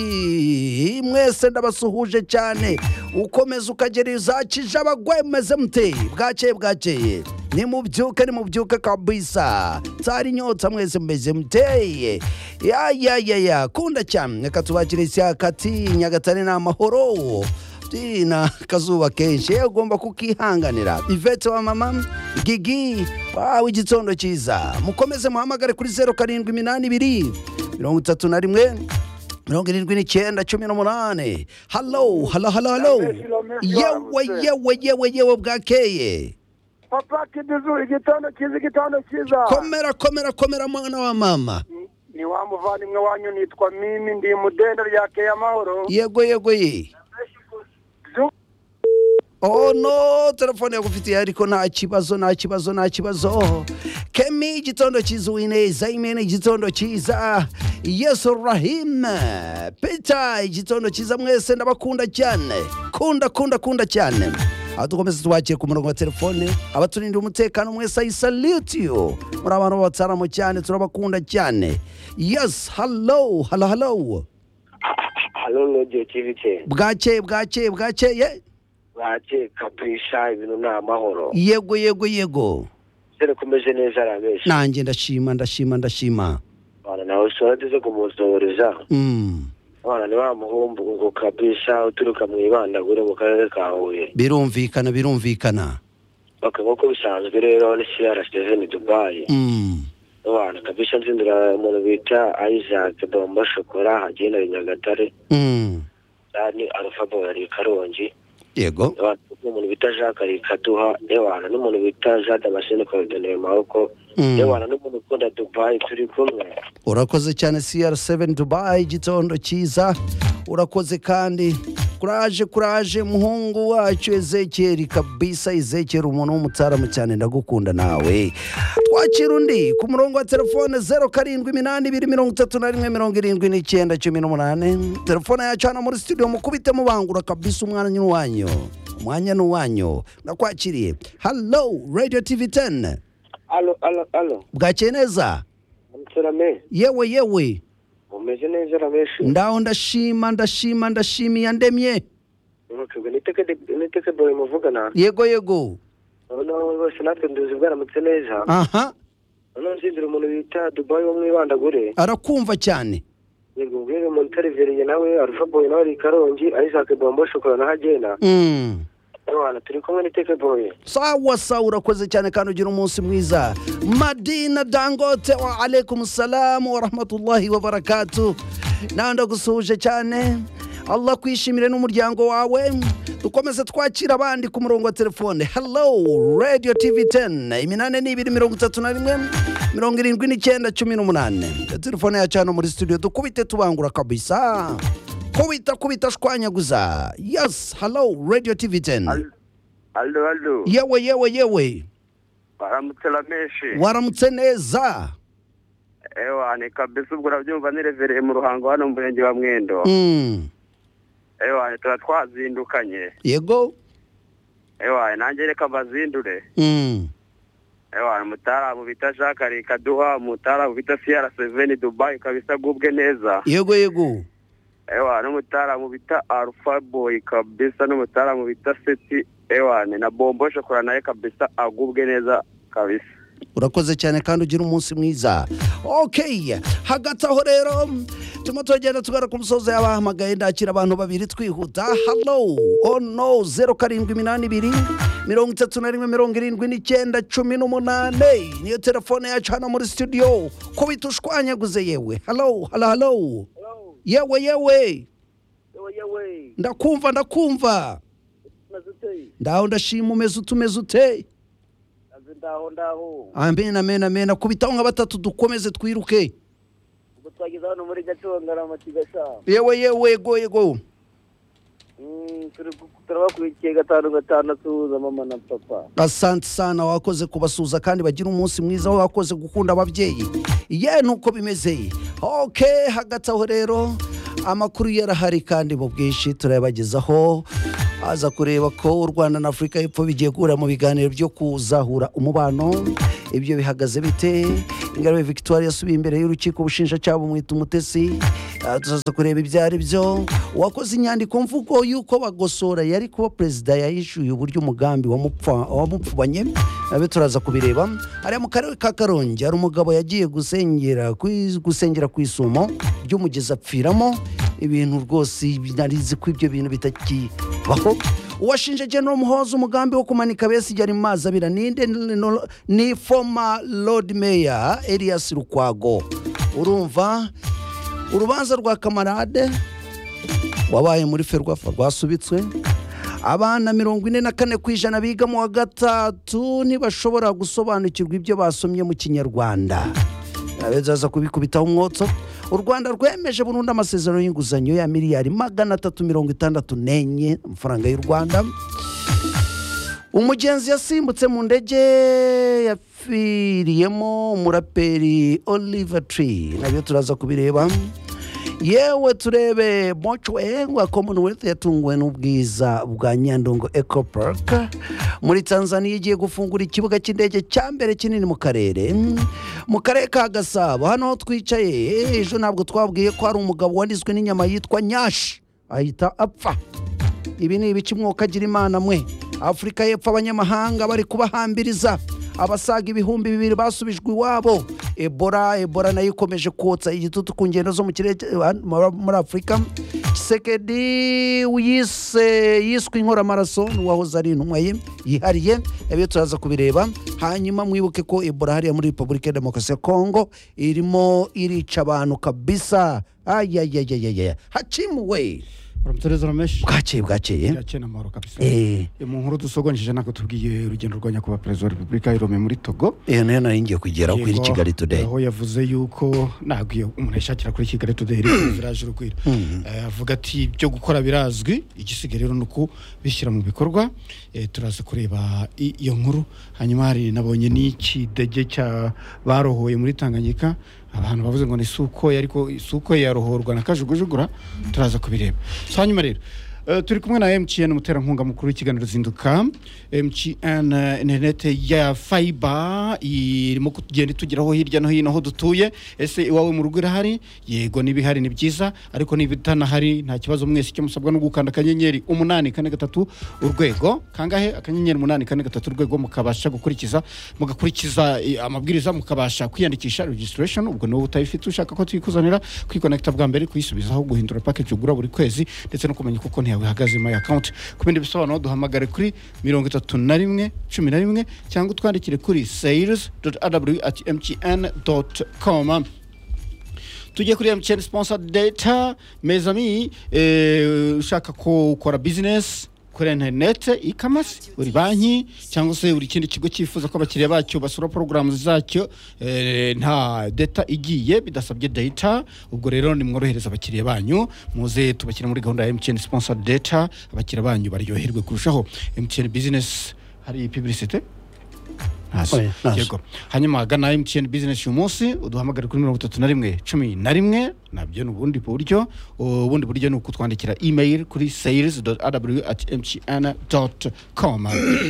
ruri mwese ndabasuhuje cyane ukomeza ukagereza kije abagwaye mumeze mute bwakeye bwakeye nimubyuke nimubyuke kabisa tsari nyota mwese mumeze muteye ya ya ya ya kunda cyane reka tubakire isyakati nyagatare ni amahoro Ati, na kazuba kenshi yewe ugomba kukihanganira ivete wa mama gigi wawe igitondo cyiza mukomeze muhamagare kuri zeru karindwi iminani ibiri mirongo itatu na rimwe mirongo irindwi n'icyenda cumi n'umunane halo halo halo halo yewe yewe yewe yewe bwakeye papa kidizu igitondo cyiza igitondo cyiza komera komera komera mwana wa mama ni wa muvandimwe wanyu nitwa mimi ndi mudenda rya keya mahoro yego yego ye Oh no, telefone yakufitiye ariko nta kibazo nta kibazo nta kibazo. Kemi igitondo cyiza Wineza Imene igitondo cyiza Yesu Rahim Peter igitondo cyiza mwese ndabakunda cyane kunda kunda kunda cyane aho dukomeza tubakire ku murongo wa telefone abaturinda umutekano mwese I salute you muri abantu b'abataramo cyane turabakunda cyane yes hello hello hello hano nogeye kibike bwakeye bwakeye bwakeye bake kapisha ibintu ni amahoro yego yego yego dore komeje neza arabeshi nanjye ndashima ndashima ndashima abana nawe ushobora tuze kumusohoreza Mm, abana ni ba muhumbu ngo kabisha uturuka mu ibandagure mu karere ka huye birumvikana birumvikana baka nk'uko bisanzwe rero ni crcvn dubayi Mm, abana kabisha nzindura umuntu bita isaac domba shokora hagiye na nyagatare mm, ni alpha boyari karongi yego abantu umuntu bita jacques arikaduha n'abantu n'umuntu bita jade amashini korodoneye maboko Mm. n'abantu n'umuntu ukunda dubayi turi kumwe urakoze cyane cr7 dubai igitondo cyiza urakoze kandi kuraje kuraje muhungu wacu ezekeri kabisa ezekeri umuntu w'umutaramu cyane ndagukunda nawe twakira undi ku murongo wa telefone 0 karindwi iminani ibiri mirongo itatu na rimwe mirongo irindwi n'icyenda cumi n'umunane telefone yacu hano muri studio mukubite mubangura kabisa umwana ni uwanyu umwanya ni uwanyu ndakwakiriye hallo radio tv 10 alo alo alo bwakeye neza muturame yewe yewe mumeze neza rabeshi ndaho ndashima ndashima ndashima yandemye ntukibwe n'iteke de- n'iteke boye muvugana yego yego noneho bose natwe nduzi bwaramutse neza aha noneho nzindira umuntu bita dubayi wo mu ibandagure arakumva cyane yego ubwire umuntu utariveriye nawe arufa boye nawe ari i karongi isaac bombo shokora naho agenda Mm. abantu turi kumwe n'iteke boye sawa sawa urakoze cyane kandi ugira umunsi mwiza madina dangote wa alaikum salamu wa rahmatullahi wa barakatu nawe ndagusuhuje cyane allah kwishimire n'umuryango wawe dukomeze twakira abandi ku murongo wa telefone hello radio tv 10 iminane n'ibiri mirongo itatu na rimwe mirongo irindwi n'icyenda cumi n'umunane telefone yacu hano muri studio dukubite tubangura kabisa kubita kubita shwanyaguza yes hello radio tv 10 Aldo, aldo. yewe yewe yewe Baramutse rameshi. waramutse neza Ewa, ni kabisa ubwo urabyumva nirevereye mu ruhango hano mu murenge wa Mwendo. Mm. Ewa, tuba twazindukanye. yego Ewa, nanjye reka bazindure. Mm. Ewa, umutaramu bita Jacques Rikaduha, umutaramu bita CR7 Dubai kabisa gubwe neza. yego yego Ewa, n'umutaramu bita Alpha Boy kabisa n'umutaramu bita Seti. Ewa, ni na Bombo Shokora naye kabisa agubwe neza kabisa. urakoze cyane kandi ugira umunsi mwiza okay hagati aho rero turimo tugenda tugana ku musozi yabahamagaye ndakira abantu babiri twihuta hello oh no zeru karindwi iminani ibiri mirongo itatu na rimwe mirongo irindwi n'icyenda cumi n'umunane niyo telefone yacu hano muri studio kubita ushwanyaguze yewe hello hello hello yewe yewe ndakumva ndakumva ndaho ndashima umeze utu umeze ute ndaho ndaho amen amen amen akubitaho nka batatu dukomeze twiruke ubwo twageze hano muri gaconga ramati gasha yewe yewe yego yego turabakurikiye gatanu gatandatu za mama na papa asante sana wakoze kubasuhuza kandi bagira umunsi mwiza wakoze gukunda ababyeyi ye nuko bimeze ok hagati aho rero amakuru yarahari kandi mu bwinshi turayabagezaho aza kureba ko u rwanda na afurika y'epfo bigiye guhura mu biganiro byo kuzahura umubano ibyo bihagaze bite Ingarabe Victoire yasubiye imbere y'urukiko ubushinjacyaha bumwita umutesi Ah, tuzaza kureba ibyo ari byo uwakoze inyandiko mvugo y'uko bagosora yari kuba perezida yahishuye uburyo umugambi wamupfa- wamupfubanye abe turaza kubireba hariya mu karere ka karongi hari umugabo yagiye gusengera ku i- gusengera ku isumo ry'umugezi apfiramo ibintu rwose narizi ko ibyo bintu bitakibaho uwashinje general muhoza umugambi wo kumanika besigari mu mazi abira ninde Ni- ni- ni former lord mayor elias rukwago urumva urubanza rwa kamarade wabaye muri ferwafa rwasubitswe abana mirongo ine na kane ku ijana biga mu wa gatatu ntibashobora gusobanukirwa ibyo basomye mu kinyarwanda abezaza kubikubitaho umwotso u rwanda rwemeje burundu amasezerano y'inguzanyo ya miliyari magana atatu mirongo itandatu n'enye amafaranga y'u rwanda umugenzi yasimbutse mu ndege yapfiriyemo umuraperi oliver tree nabyo turaza kubireba yewe turebe mochwe wa commonwealth yatunguwe n'ubwiza bwa nyandungu eco park muri tanzania igiye gufungura ikibuga cy'indege cya mbere kinini mu karere mu karere ka gasabo hano aho twicaye ejo ntabwo twabwiye ko hari umugabo wanizwe n'inyama yitwa nyashi ahita apfa ibi ni ibiki mwuka agira imana mwe afurika y'epfo abanyamahanga bari kubahambiriza abasaga ibihumbi bibiri basubijwe iwabo ebora ebora nayo ikomeje kotsa igitutu ku ngendo zo mu kirere cya- muri afurika kisekedi yise yiswe inkoramaraso n'uwahoze ari intumwa ye yihariye ibyo turaza kubireba hanyuma mwibuke ko ebora hariya muri repubulika ya demokarasi ya kongo irimo irica abantu kabisa ayayayayaya hacimuwe uramutoreza rameshi bwakeye bwakeye yakeye na mahoro kabisa Eh, Eh, mu nkuru dusogonjeje nako tubwiye urugendo rwa nyakubahwa perezida wa repubulika y'irome muri togo iyo niyo nari ngiye kugeraho kuri Yego, kigali today aho yavuze yuko ntabwo iyo umuntu ayishakira kuri kigali today rero viraje urugwiro Eh, avuga ati ibyo gukora birazwi igisigaye rero ni ukubishyira mu bikorwa Eh, turaza kureba i- iyo nkuru hanyuma hari nabonye n'ikidege cya barohoye muri tanganyika abantu bavuze ngo ni sukoye ariko sukoye yarohorwa na kajugujugura turaza kubireba so hanyuma rero Eh, turi kumwe na mtn umuterankunga mukuru w'ikiganiro zinduka mtn eh, interinete ya fayiba irimo kugenda itugeraho hirya no hino aho dutuye ese iwawe mu rugo irahari yego n'ibihari ni byiza ariko n'ibitanahari nta kibazo mwese icyo musabwa ni ugukanda akanyenyeri umunani kane gatatu urwego kangahe akanyenyeri umunani kane gatatu urwego mukabasha gukurikiza mugakurikiza eh, amabwiriza mukabasha kwiyandikisha registration ubwo niwo utabifite ushaka ko tuyikuzanira kwikonekita bwa mbere kuyisubizaho guhindura package ugura buri kwezi ndetse no kumenya uko konti yawe ihagaze my account ku bindi bisobanuro duhamagare kuri mirongo itatu na rimwe cumi na rimwe cyangwa utwandikire kuri sales at mtn com tujye kuri mtn sponsor data mezami eh, ushaka ko ukora business kuri interinete ikamasi buri banki cyangwa se buri kindi kigo cyifuza ko abakiriya bacyo basura porogaramu zacyo eh, nta data igiye bidasabye data ubwo rero nimworohereza abakiriya banyu muze tubashyire muri gahunda ya mtn sponsor data abakiriya banyu baryoherwe kurushaho mtn business hari publicite Ntazo. Oya, ntazo. Yego. hanyuma gana mtn business uyu munsi uduhamagare kuri mirongo itatu na rimwe cumi na rimwe nabyo ni ubundi buryo ubundi buryo ni ukutwandikira email kuri sales at mtn com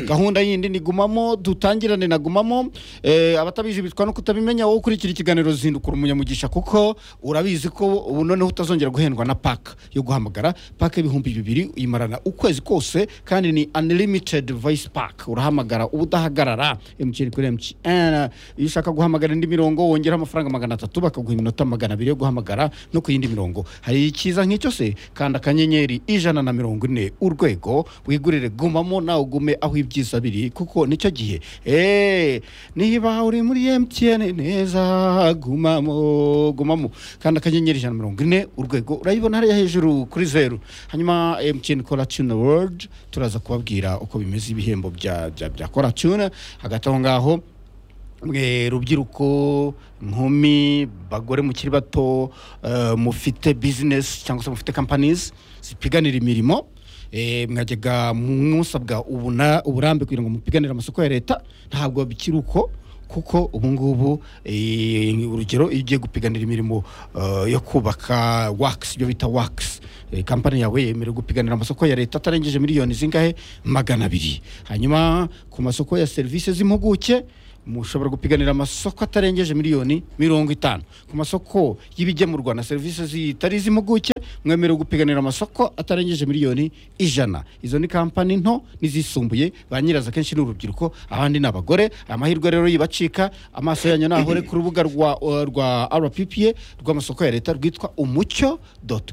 gahunda yindi ni gumamo dutangirane na gumamo eh, abatabizi bitwa no kutabimenya wowe ukurikira ikiganiro zindukura umunyamugisha kuko urabizi ko ubu noneho utazongera guhendwa na paka yo guhamagara paka y'ibihumbi bibiri uyimarana ukwezi kose kandi ni unlimited voice pack urahamagara udahagarara mtn kuri mtn iyo ushaka guhamagara indi mirongo wongeraho amafaranga magana atatu bakaguha iminota magana abiri yo guhamagara no ku yindi mirongo hari ikiza nk'icyo se kanda akanyenyeri ijana na mirongo ine urwego wigurire gumamo nawe ugume aho ibyiza biri kuko nicyo gihe eee niba uri muri mtn neza gumamo gumamo kanda akanyenyeri ijana na mirongo ine urwego urayibona hariya hejuru kuri zeru hanyuma mtn kora tuna world turaza kubabwira uko bimeze ibihembo bya bya bya kora tuna hagati aho ngaho mwe rubyiruko inkumi bagore mukiri bato eh, mufite business cyangwa se mufite companies zipiganira imirimo eh, mwajyaga musabwa ubuna- uburambe kugira ngo mupiganire amasoko ya leta ntabwo bikiri uko kuko ubu ngubu eh, urugero iyo ugiye gupiganira imirimo eh, yo kubaka wakisi ibyo bita wakisi kampani yawe yemerewe gupiganira amasoko ya leta atarengeje miliyoni zingahe magana abiri hanyuma ku masoko ya serivisi z'impuguke mushobora gupiganira amasoko atarengeje miliyoni mirongo itanu ku masoko y'ibigemurwa na serivisi zitari iz'impuguke mwemerewe gupiganira amasoko atarengeje miliyoni ijana izo ni kampani nto n'izisumbuye ba nyirazo akenshi ni urubyiruko abandi ni abagore amahirwe rero yibacika amaso yanyu nahore ku rubuga rwa rwa rppa rw'amasoko ya leta rwitwa umucyo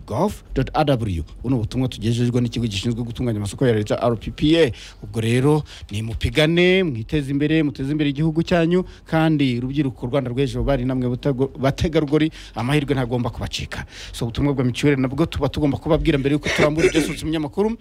gov rw ubu ni ubutumwa tugejejwe n'ikigo gishinzwe gutunganya amasoko ya leta rppa ubwo rero ni mupigane mwiteze imbere muteze imbere igihugu cyanyu kandi rubyiruko rwanda rw'ejo bari namwe butago- bategarugori amahirwe ntagomba kubacika so ubutumwa bwa mituweli nabwo tuba tugomba kubabwira mbere yuko turambura ibyo usutse umunyamakuru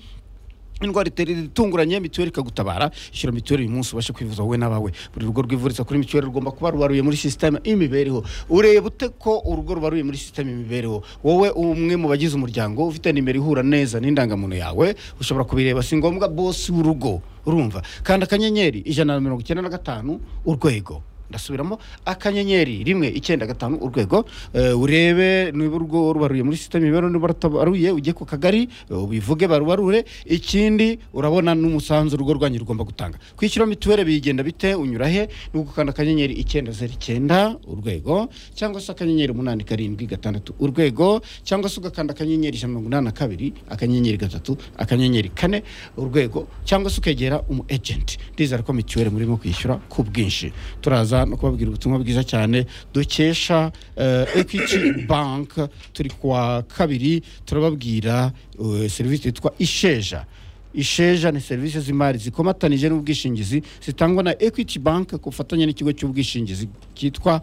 indwara itera itunguranye mituweli ikagutabara ishyura mituweli uyu munsi ubashe kwivuza wowe n'abawe buri rugo rwivuriza kuri mituweli rugomba kuba rubaruye muri sisiteme y'imibereho ureba ute ko urugo rubaruye muri sisiteme y'imibereho wowe umwe mu bagize umuryango ufite nimero ihura neza n'indangamuntu yawe ushobora kubireba si ngombwa bosi w'urugo urumva kandi akanyenyeri ijana na mirongo icyenda na gatanu urwego ndasubiramo akanyenyeri rimwe icyenda gatanu urwego eh, urebe niba urugo rubaruye muri sisiteme imibereho niba rutabaruye ujye ku kagari eh, ubivuge barubarure ikindi urabona n'umusanzu urugo rwanyu rugomba gutanga kwishyura mituweli bigenda bite unyura he ni ugukanda akanyenyeri icyenda zeru icyenda urwego cyangwa se akanyenyeri umunani karindwi gatandatu urwego cyangwa se ugakanda akanyenyeri ijana na mirongo inani na kabiri akanyenyeri gatatu akanyenyeri kane urwego cyangwa se ukegera umu ejenti ndizera ko mituweli murimo kwishyura ku bwinshi turaza no kubabwira ubutumwa bwiza cyane dukesha eh, equity bank turi kuwa kabiri turababwira eh, serivisi yitwa isheja isheja ni serivisi z'imari zikomatanije n'ubwishingizi zitangwa na equity bank ku bufatanye n'ikigo cy'ubwishingizi cyitwa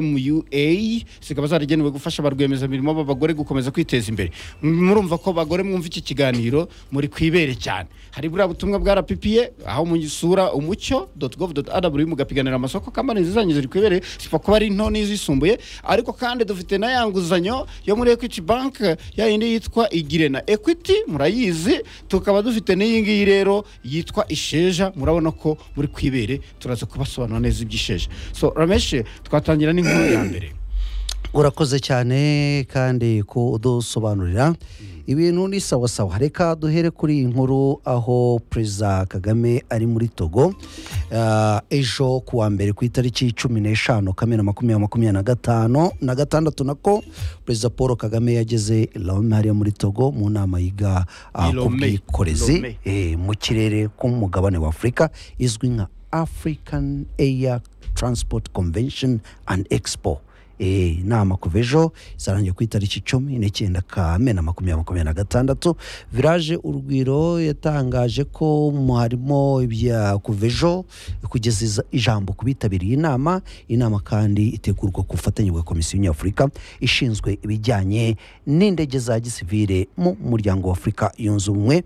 mua zikaba zaragenewe gufasha ba rwiyemezamirimo b'abagore gukomeza kwiteza imbere murumva ko bagore mwumva iki kiganiro muri kwibere cyane hari buriya butumwa bwa rppa aho musura umucyo gov rw mugapiganira amasoko kampani zanyu ziri kwibere zipfa kuba ari nto n'izisumbuye ariko kandi dufite na ya nguzanyo yo muri equity bank ya yindi yitwa igire na equity murayizi tukaba dufite n'iyi ngiyi rero yitwa isheja murabona ko muri kwibere turaza kubasobanura neza iby'isheja so rameshe twatangira n'inkuru ya mbere urakoze cyane kandi ko udusobanurira ibintu ni sawa sawa reka duhere kuri iyi nkuru aho perezida kagame ari muri togo Ah, ejo ku wa mbere ku itariki cumi n'eshanu kamena makumyabiri makumyabiri na gatanu na gatandatu nako perezida paul kagame yageze i lome hariya muri togo mu nama yiga ah, I ku Lomé. bwikorezi Lomé. eh, mu kirere k'umugabane wa afurika izwi nka african air transport convention and expo Eh, inama kuva ejo izarangiye ku itariki icumi n'icyenda kamena makumyabiri makumyabiri na gatandatu viraje urugwiro yatangaje ko mu harimo ibya kuva ejo kugeza iza- ijambo ku bitabiriye inama inama kandi itegurwa ku bufatanye bwa komisiyo nyafurika ishinzwe ibijyanye n'indege za gisivire mu muryango wa afurika yunze ubumwe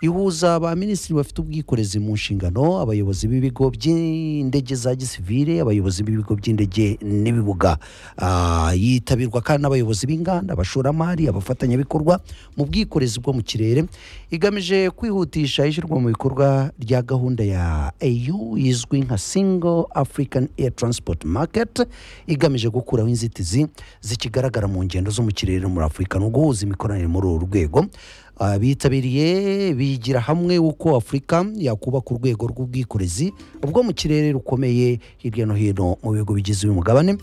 ihuza ba minisitiri bafite ubwikorezi mu nshingano abayobozi b'ibigo by'indege za gisivire abayobozi b'ibigo by'indege n'ibibuga Ah, yitabirwa kandi n'abayobozi b'inganda abashoramari abafatanyabikorwa mu bwikorezi bwo mu kirere igamije kwihutisha ishyirwa mu bikorwa rya gahunda ya au izwi nka single african air transport market igamije gukuraho inzitizi zikigaragara mu ngendo zo mu kirere muri afurika no guhuza imikoranire muri uru rwego Ah, bitabiriye bigira hamwe uko afurika yakubaka urwego rw'ubwikorezi bwo mu kirere rukomeye hirya no hino mu bihugu bigize uyu mugabane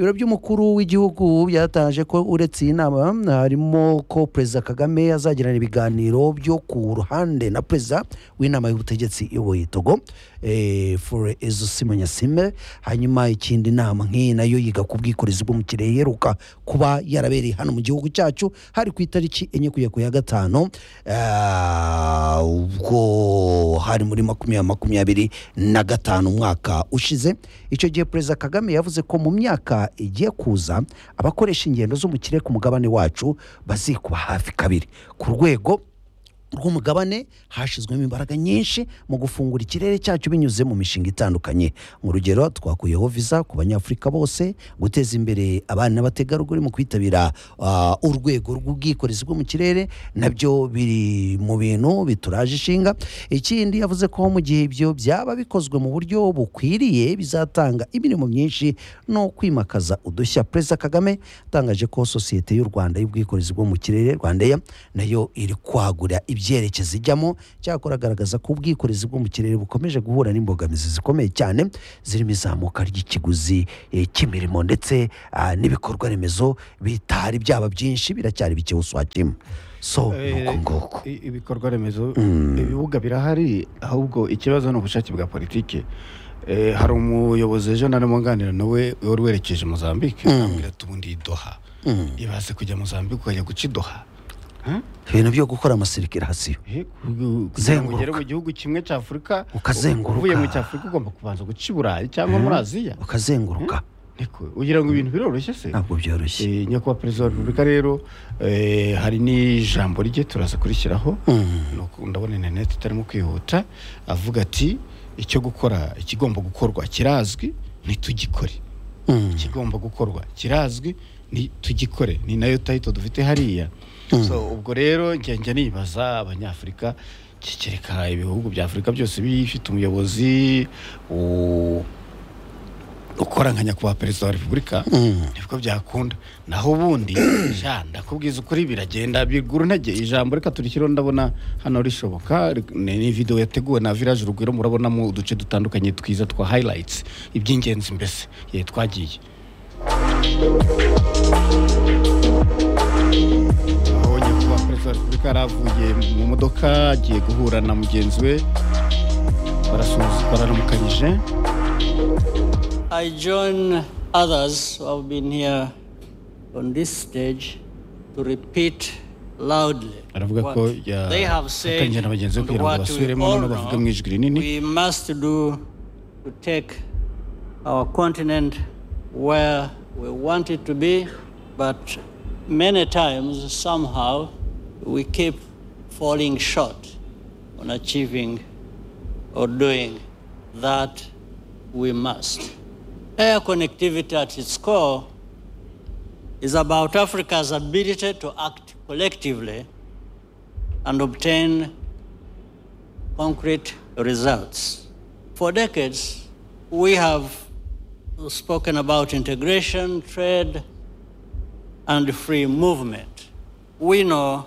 ibiro by'umukuru w'igihugu byatangaje ko uretse iyi nama harimo ko perezida kagame azagirana ibiganiro byo ku ruhande na perezida w'inama y'ubutegetsi iyoboye togo eh, fure ezo simonyasime hanyuma ikindi nama nk'iyi nayo yiga ku bwikorezi bwo mu kirere iheruka kuba yarabereye hano mu gihugu cyacu hari ku itariki enye kugera ku ya gatanu Ah, ubwo hari muri makumyabiri makumyabiri na gatanu umwaka ushize icyo gihe perezida kagame yavuze ko mu myaka igiye kuza abakoresha ingendo zo mu kirere ku mugabane wacu bazikuba hafi kabiri ku rwego rw'umugabane hashyizwemo imbaraga nyinshi mu gufungura ikirere cyacu binyuze mu mishinga itandukanye mu rugero twakuyeho visa ku banyafurika bose guteza imbere abana n'abategarugori mu kwitabira ah, urwego rw'ubwikorezi bwo mu kirere nabyo biri mu bintu bituraje ishinga ikindi yavuze ko mu gihe ibyo byaba bikozwe mu buryo bukwiriye bizatanga imirimo myinshi no kwimakaza udushya perezida kagame atangaje ko sosiyete y'u rwanda y'ubwikorezi bwo mu kirere rwandeya nayo iri kwagura ibyo ibyerekezo ijyamo cyakora agaragaza ko ubwikorezi bwo mu kirere bukomeje guhura n'imbogamizi zikomeye cyane zirimo izamuka ry'ikiguzi eh, cy'imirimo ndetse ah, n'ibikorwa remezo bitari byaba byinshi biracyari bike uswakima so ni Eh, uko nguko i- ibikorwa remezo ibibuga birahari ahubwo ikibazo ni ubushake bwa politiki Eh, hari umuyobozi ejo narimo nganira nawe wari werekeje mozambique ambwira ati ubundi i doha ibaze kujya mozambique ukajya guca i doha Huh? ibintu byo gukora amasirikirasiyo Eh, ku- kugira ngo Zenguruka. ugere mu gihugu kimwe cya afurika Ukazenguruka. uvuye mu cya afurika ugomba kubanza guca i burayi cyangwa muri aziya ukazenguruka niko ugira ngo ibintu biroroshye se ntabwo byoroshye Eh, nyakubahwa perezida wa repubulika rero eh, hari n'ijambo rye turaza kurishyiraho Nuko ndabona interineti itarimo kwihuta avuga ati icyo gukora ikigomba gukorwa kirazwi ntitugikore ikigomba gukorwa kirazwi ntitugikore ni nayo tayito dufite hariya so ubwo rero njya nibaza abanyafurika kikereka ibihugu bya afurika byose bifite umuyobozi u- ukora nka nyakubahwa perezida wa repubulika nibwo byakunda naho ubundi sha ndakubwiza ukuri biragenda bigura intege ijambo reka turishyiraho ndabona hano rishoboka ri- ni ni video yateguwe na village urugwiro murabonamo uduce dutandukanye twiza twa highlights iby'ingenzi mbese ye twagiye aho nyakubahwa perezida wa repubulika yari avuye mu modoka agiye guhura na mugenzi we barasuhuza bararamukanyije I join others who have been here on this stage to repeat loudly aravuga ko what they have said yafatanyije na bagenzi be and kugira ngo what we basubiremo all noneho bavuge mu ijwi know rinini we must do to take our continent where we want it to be, but many times somehow we keep falling short on achieving or doing that we must. Air connectivity at its core is about Africa's ability to act collectively and obtain concrete results. For decades, we have spoken about integration, trade, and free movement. We know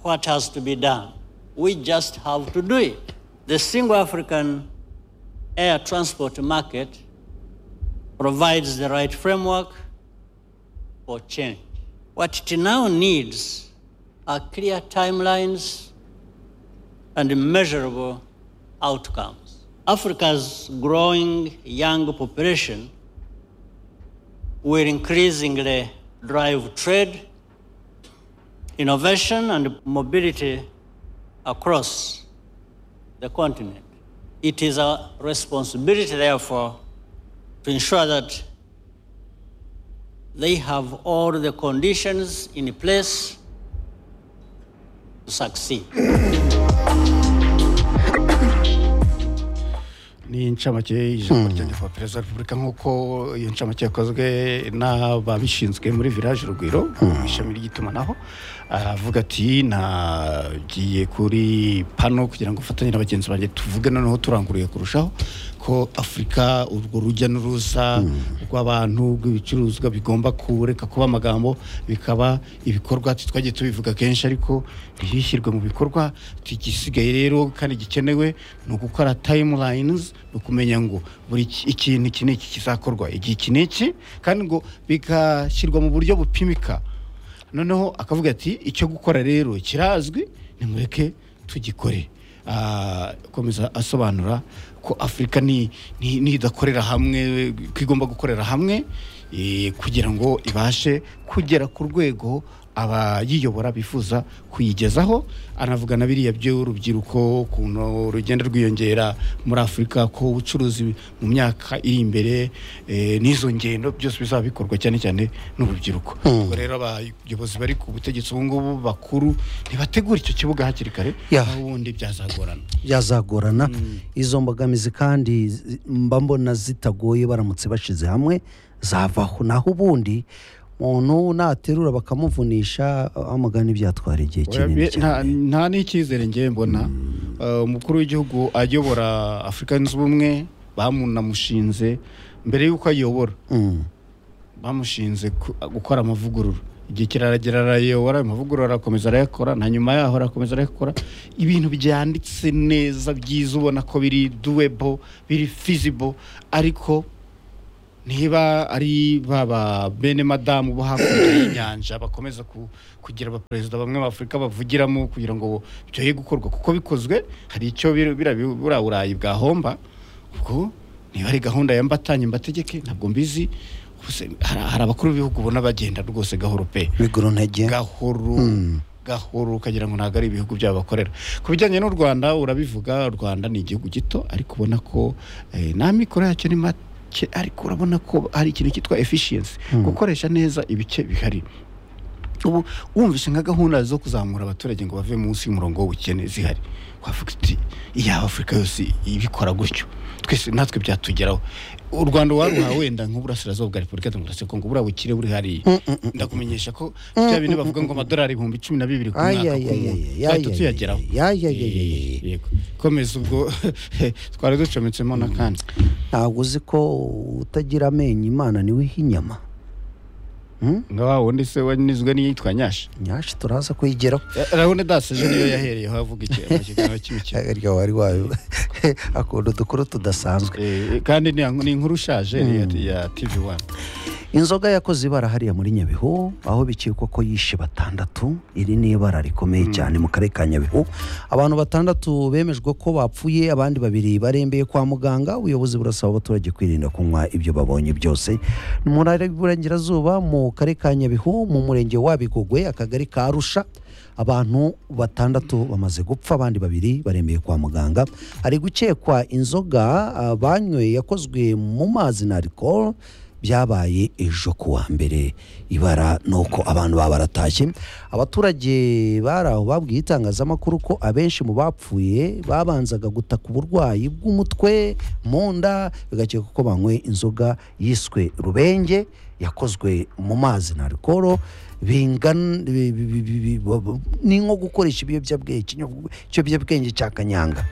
what has to be done. We just have to do it. The single African air transport market provides the right framework for change. What it now needs are clear timelines and measurable outcomes. Africa's growing young population will increasingly drive trade, innovation, and mobility across the continent. It is our responsibility, therefore, to ensure that they have all the conditions in place to succeed. ni incamake y'ijambo rya nyakubahwa perezida wa repubulika nk'uko iyo ncamake yakozwe n'ababishinzwe muri village urugwiro mu ishami ry'itumanaho aravuga ati nagiye kuri pano kugira ngo ufatanye na bagenzi banjye tuvuge noneho turanguruye kurushaho ko afurika urwo rujya n'uruza rw'abantu rw'ibicuruzwa bigomba kureka kuba amagambo bikaba ibikorwa ati twagiye tubivuga kenshi ariko ntibishyirwe mu bikorwa igisigaye rero kandi gikenewe ni ugukora timelines ni ukumenya ngo buri ki- ikintu iki n'iki kizakorwa igihe iki n'iki kandi ngo bigashyirwa mu buryo bupimika noneho akavuga ati icyo gukora rero kirazwi nimureke tugikore Ah, akomeza asobanura ko afurika ni- ni- nidakorera hamwe ko igomba gukorera hamwe eh, kugira ngo ibashe kugera ku rwego abayiyobora bifuza kuyigezaho anavuga na biriya by'urubyiruko ukuntu rugenda rwiyongera muri afurika ko ubucuruzi mu myaka iri imbere eh, n'izo ngendo byose bizaba bikorwa cyane cyane n'urubyiruko ubwo rero abayobozi bari ku butegetsi ubu ngubu bakuru ntibategura icyo kibuga hakiri kare Yeah. naho ubundi byazagorana byazagorana izo mbogamizi kandi zi- mba mbona zitagoye baramutse bashize hamwe zavaho naho ubundi umuntu naterura bakamuvunisha amagana ibyatwara igihe kinini Oya, bi- nta- cyane nta n'icyizere ngewe mbona Eh, umukuru w'igihugu ayobora afurika yunze ubumwe bamunamushinze mbere y'uko ayobora bamushinze ku- gukora amavugurura igihe kiraragera arayobora amavugurura arakomeza arayakora na nyuma yaho arakomeza arayakora ibintu byanditse neza byiza ubona ko biri duwebo biri fizibo ariko niba ari baba bene madamu bo hakurya y'inyanja bakomeza ku- kugira abaperezida bamwe b'afurika bavugiramo kugira ngo byoye gukorwa kuko bikozwe hari icyo biri- bira- buriya burayi bwahomba ubwo niba ari gahunda ya mbatanye mbategeke ntabwo mbizi Ubuse- hari hari abakuru b'ibihugu ubona bagenda rwose gahoro pe miguru ntege gahoro gahoro ukagira ngo ntabwo ari ibihugu byabo bakorera ku bijyanye n'u rwanda urabivuga u rwanda ni igihugu gito ariko ubona ko eh, n'amikoro yacyo ni make ariko urabona ko hari ikintu cyitwa efficiency gukoresha neza ibice bihari ubu wumvise nka gahunda zo kuzamura abaturage ngo bave munsi y'umurongo w'ubukene zihari wavuga uti iyaba afurika yose ibikora gutyo twese natwe byatugeraho u rwanda waruha wenda nk'uburasirazuba bwa repubulika demokarasi ya kongo buriya bukire buri hariya ndakumenyesha ko bya bintu bavuga ngo amadolari ibihumbi cumi na bibiri ku Ay, mwaka ay, ku ay, muntu ay, ay, twahita ay, tuyageraho ay, ay, ay, ay, ay, ay. Yego. komeza ubwo twari ducometsemo n'akandi ntabwo uzi ko utagira amenyo imana niwe iha inyama nka wa wundi se wanizwe n'iyitwa nyashi nyashi turaza kuyigeraho urabona dasi ejo niyo yahereyeho avuga iki- mu kiganiro cy'imikino ariko wari wayo akunda udukuru tudasanzwe Eh, kandi ni ni inkuru ishaje ni iya- ya tv wani inzoga yakoze ibara hariya muri nyabihu aho bikekwa ko yishe batandatu iri ni ibara rikomeye cyane mu karere ka nyabihu abantu batandatu bemejwe ko bapfuye abandi babiri barembeye kwa muganga ubuyobozi burasaba abaturage kwirinda kunywa ibyo babonye byose Ni mu ntara y'iburengerazuba mu karere ka nyabihu mu murenge wa bigogwe akagari ka arusha abantu batandatu bamaze gupfa abandi babiri barembeye kwa muganga hari gukekwa inzoga ah, banyweye yakozwe mu mazi na arikoro byabaye ejo ku wa mbere ibara ni uko abantu baba baratashye abaturage bari aho babwiye itangazamakuru ko abenshi mu bapfuye babanzaga gutaka uburwayi bw'umutwe mu nda bigakeka ko banywe inzoga yiswe rubenge yakozwe mu mazi na arikoro bingana bi- bi- bi- bi- bi- bo- bo- ni nko gukoresha ibiyobyabwenge ikinyo- ikiyobyabwenge cya kanyanga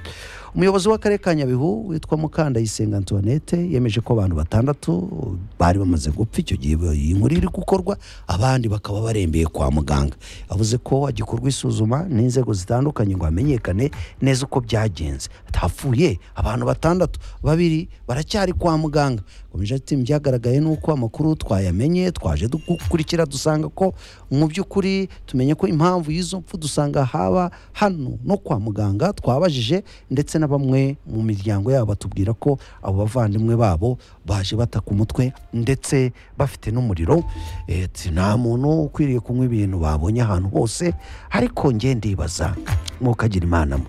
umuyobozi w'akarere ka nyabihu witwa mukandayisenga antoinette yemeje ko abantu batandatu bari bamaze gupfa icyo gihe iyi nkuru iri gukorwa abandi bakaba barembeye kwa muganga avuze ko hagikorwa isuzuma n'inzego zitandukanye ngo hamenyekane neza uko byagenze hapfuye abantu batandatu babiri baracyari kwa muganga komeje ati byagaragaye ni uko amakuru twayamenye twaje dukurikira dusanga ko mu by'ukuri tumenye ko impamvu y'izo mpfu dusanga haba hano no kwa muganga twabajije ndetse na bamwe mu miryango yabo batubwira ko abo bavandimwe babo baje bataka umutwe ndetse bafite n'umuriro Eh, ati nta muntu ukwiriye kunywa ibintu babonye ahantu hose ariko njye ndibaza mukagira imana mwe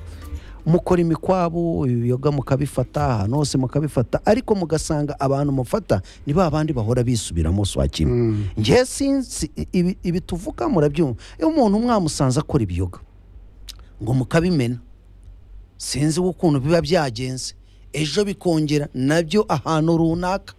mukora imikwabu ibiyoga mukabifata ahantu hose mukabifata ariko mugasanga abantu mufata ni ba bandi bahora bisubiramo si wakimwe njye sinzi ibi- ibi tuvuga murabyumva iyo umuntu mwamusanze akora ibiyoga ngo mukabimena sinzi ukuntu biba byagenze ejo bikongera nabyo ahantu runaka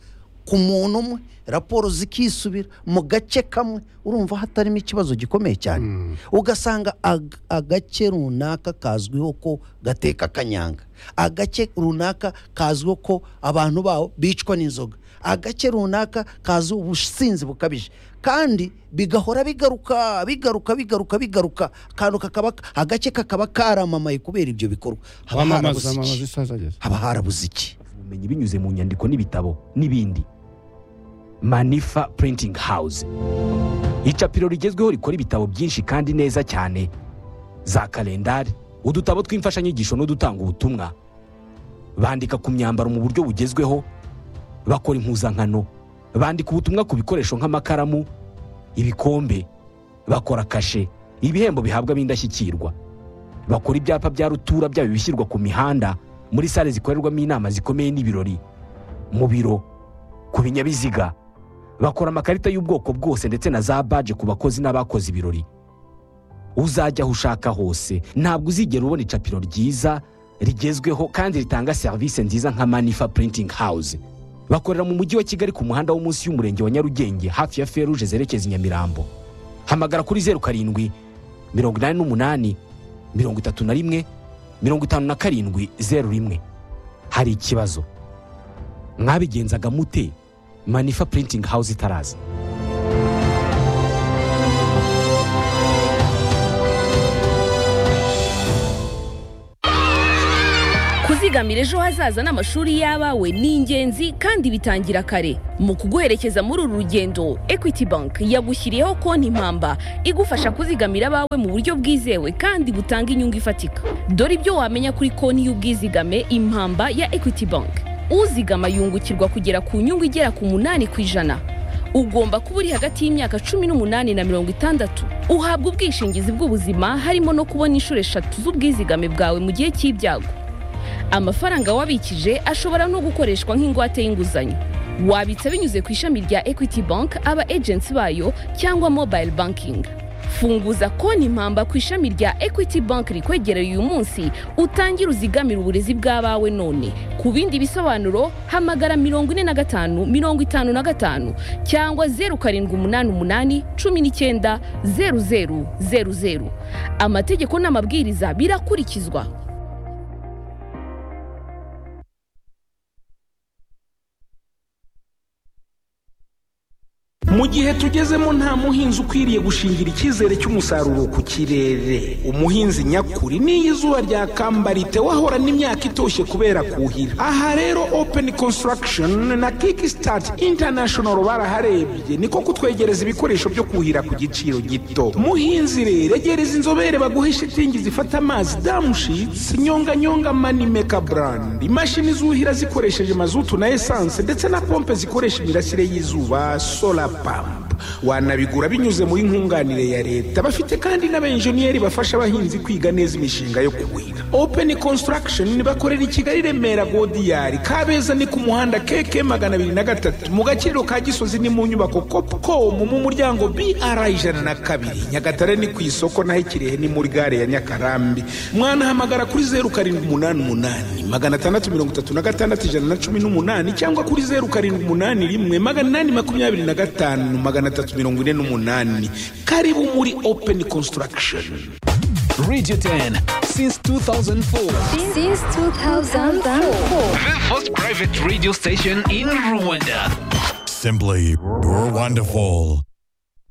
ku muntu umwe raporo zikisubira mu gace kamwe urumva hatarimo ikibazo gikomeye cyane ugasanga ag- agace runaka kazwiho ko gateka kanyanga agace runaka kazwiho ko abantu baho bicwa n'inzoga agace runaka kazi ubusinzi bukabije kandi bigahora bigaruka bigaruka bigaruka bigaruka akantu kakaba agace kakaba karamamaye kubera ibyo bikorwa haba wamamaza harabuze iki? amazi isaza ageze haba harabuze iki ubumenyi binyuze mu nyandiko n'ibitabo n'ibindi manifa printing house icapiro rigezweho rikora ibitabo byinshi kandi neza cyane za kalendari udutabo tw'imfashanyigisho n'udutanga ubutumwa bandika ku myambaro mu buryo bugezweho bakora impuzankano bandika ubutumwa ku bikoresho nk'amakaramu ibikombe bakora kashe ibihembo bihabwa b'indashyikirwa bakora ibyapa bya rutura byaba ibishyirwa ku mihanda muri sale zikorerwamo inama zikomeye n'ibirori mu biro ku binyabiziga bakora amakarita y'ubwoko bwose ndetse na za baje ku bakozi n'abakoze ibirori uzajya aho ushaka hose ntabwo uzigera ubona icapiro ryiza rigezweho kandi ritanga serivisi nziza nka manifa printing house bakorera mu mujyi wa kigali ku muhanda wo munsi y'umurenge wa nyarugenge hafi ya feruje zerekeza i nyamirambo hamagara kuri zeru karindwi mirongo inani n'umunani mirongo itatu na rimwe mirongo itanu na karindwi zeru rimwe hari ikibazo mwabigenzaga mute manifa printing house itaraza zigamira ejo hazaza n'amashuri y'abawe ni ingenzi kandi bitangira kare mu kuguherekeza muri uru rugendo equity bank yagushyiriyeho konti mpamba igufasha kuzigamira abawe mu buryo bwizewe kandi butanga inyungu ifatika dore ibyo wamenya kuri konti y'ubwizigame impamba ya equity bank uzigama yungukirwa kugera ku nyungu igera ku munani ku ijana ugomba kuba uri hagati y'imyaka cumi n'umunani na mirongo itandatu uhabwa ubwishingizi bw'ubuzima harimo no kubona inshuro eshatu z'ubwizigame bwawe mu gihe cy'ibyago amafaranga wabikije ashobora no gukoreshwa nk'ingwate y'inguzanyo wabitsa binyuze ku ishami rya equity bank aba agency bayo cyangwa mobile banking funguza konti mpamba ku ishami rya equity bank rikwegereye uyu munsi utangire uzigamire uburezi bw'abawe none ku bindi bisobanuro hamagara mirongo ine na gatanu mirongo itanu na gatanu cyangwa zeru karindwi umunani umunani cumi n'icyenda zeru zeru zeru zeru amategeko n'amabwiriza birakurikizwa mu gihe tugezemo nta muhinzi ukwiriye gushingira icyizere cy'umusaruro ku kirere umuhinzi nyakuri n'iyo izuba ryakambara wahorana imyaka itoshye kubera kuhira aha rero openi konsitaragishoni na kiki sitati intanashono baraharebye niko kutwegereza ibikoresho byo kuhira ku giciro gito muhinzi rero egereza inzobere baguhe shitingi zifata amazi damushitsi nyonganyonga manimeka burandi imashini zuhira zikoresheje mazutu na esanse ndetse na pompe zikoresha imirasire y'izuba sola pampa wanabigura binyuze muri nkunganire ya leta bafite kandi n'abenjeniyeri bafasha abahinzi kwiga neza imishinga yo kuhira openi konsitaragishoni bakorera i kigali remera godiyari kabeza ni ku muhanda keke magana abiri na gatatu mu gakiriro ka gisozi ni mu nyubako kopukomu mu muryango br ijana na kabiri nyagatare ni ku isoko naho ikirehe ni muri gare ya nyakarambi mwanahamagara kuri zeru karindwi umunani umunani magana atandatu mirongo itatu na gatandatu ijana na cumi n'umunani cyangwa kuri zeru karindwi umunani rimwe magana inani makumyabiri na gatanu magana gatatu mirongo ine n'umunani karibu muri openi konsitaragishoni Radio 10 since 2004. Since 2004. The first private radio station in Rwanda. Simply, you're wonderful.